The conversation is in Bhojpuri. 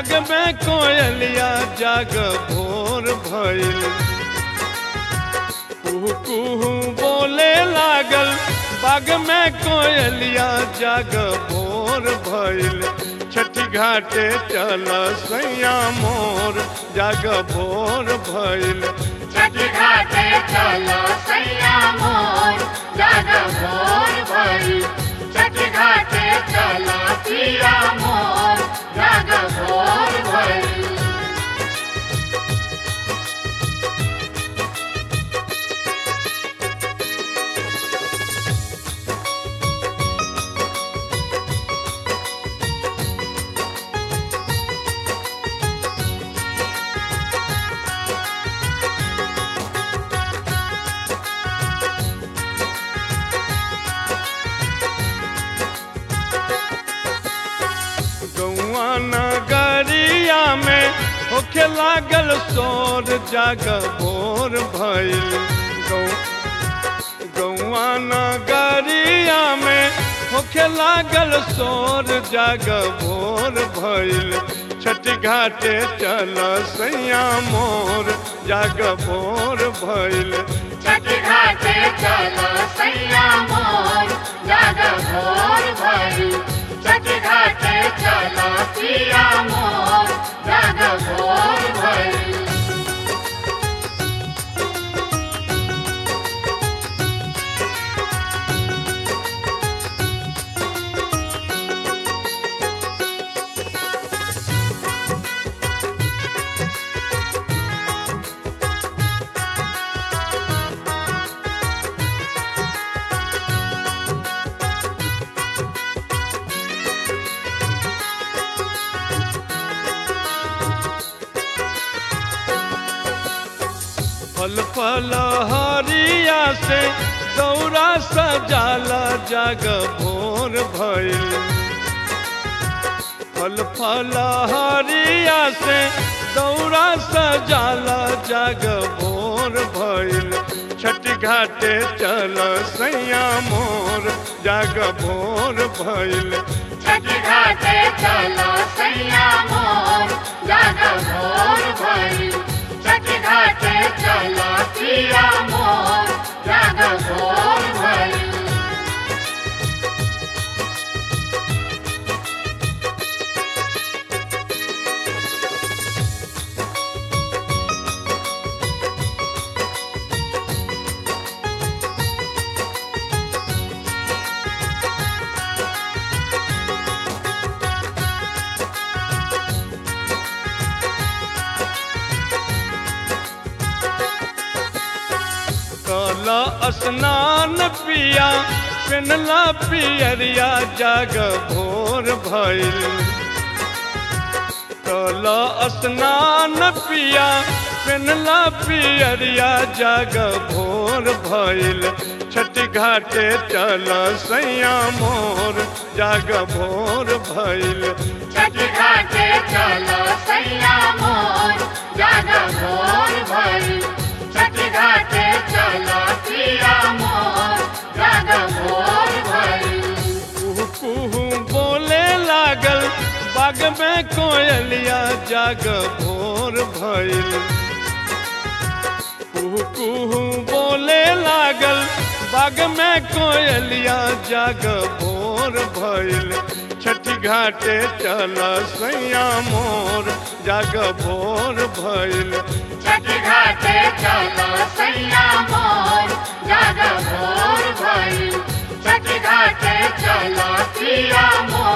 बाग में कोयलिया जाग भोर भइल कुहू कुहू बोले लागल बाग में कोयलिया जाग भोर भइल छठी घाटे चल सैया मोर जाग भोर भइल छठ घाटे चलो सैया मोर जाग भोर भई छठ घाटे चलो पिया मोर जाग भोर भई गौआ नगरिया में होखे लागल शोर जाग भोर भइल गौ- गौआ नगरिया में होखे लागल शोर जाग भोर भइल छठी घाटे चल सैया मोर जाग भोर भइल छठ घाटे चलो सैया मोर जाग भोर भई छठ घाटे चलो पिया मोर जाग भोर भई फल फल हरिया से दौरा सजाला जाग भोर भइल फल फल हरिया से दौरा सजाला जाग भोर भइल छठ घाटे चल सैया मोर जाग भोर भइल छठ घाटे चलो सैया मोर जाग भोर भई छठ घाटे चलो पिया मोर जाग भोर भई कल स्नान पिया पेनला पियरिया जाग भोर भइल कल स्नान पिया पेनला पियरिया जाग भोर भइल छठ घाटे चल सैया मोर जाग भोर भइल छठ घाटे चलो सैया मोर जाग भोर भई छठ घाटे चलो पिया मोर जाग भोर भई कुहू कुहू बोले लागल बाग में कोयलिया जाग भोर भइल कुहू कुहू बोले लागल बाग में कोयलिया जाग भोर भइल छठी घाटे चल सैया मोर जाग भोर भइल छठ घाटे चलो सैया मोर जाग भोर भई छठ घाटे चलो पिया मोर